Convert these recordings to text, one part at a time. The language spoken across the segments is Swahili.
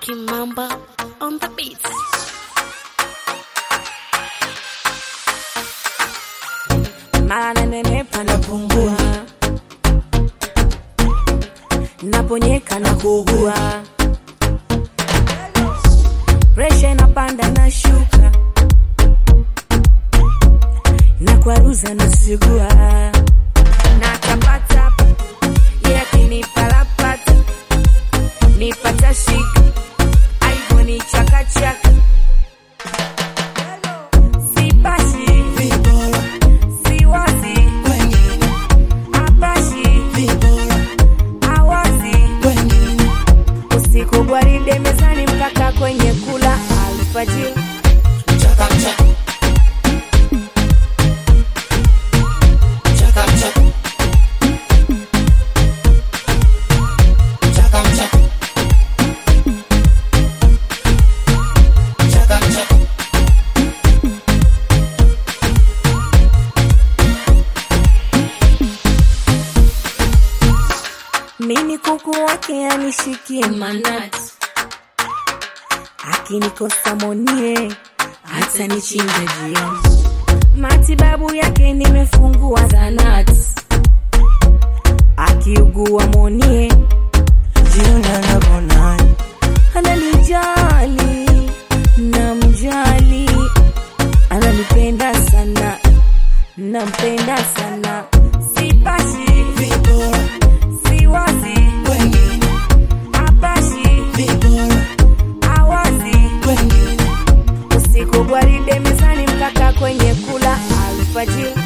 Kimamba on the beats. mara nanenepa napungua, naponyeka na kuugua, presha inapanda na shuka, na kwaruza na sigua na tapatapa, ye akinipalapata nipata shika, aibu ni chakachaka, sipashi siwazi apashi awazi usiku gwaride mezani mpaka kwenye kula alfajiri mimi kuku wake anishikie manati akinikosa monie hata nichinja jioni matibabu yake nimefungua zanati akiugua monie jioni anaponani ananijali namjali ananipenda sana nampenda sana sipashi siwazi apashi awazi usiku gwaride mezani mpaka kwenye kula alfajiri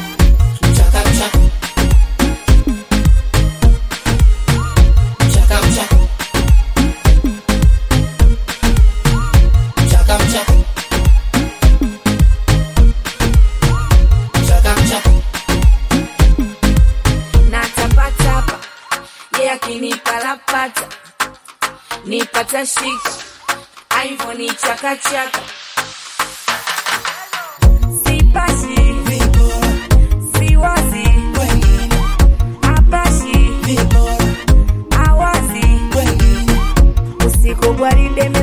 na tapatapa ye akinipalapata nipata shika aivo ni chakachaka sipashi siwazi apashi awazi usiku gwaride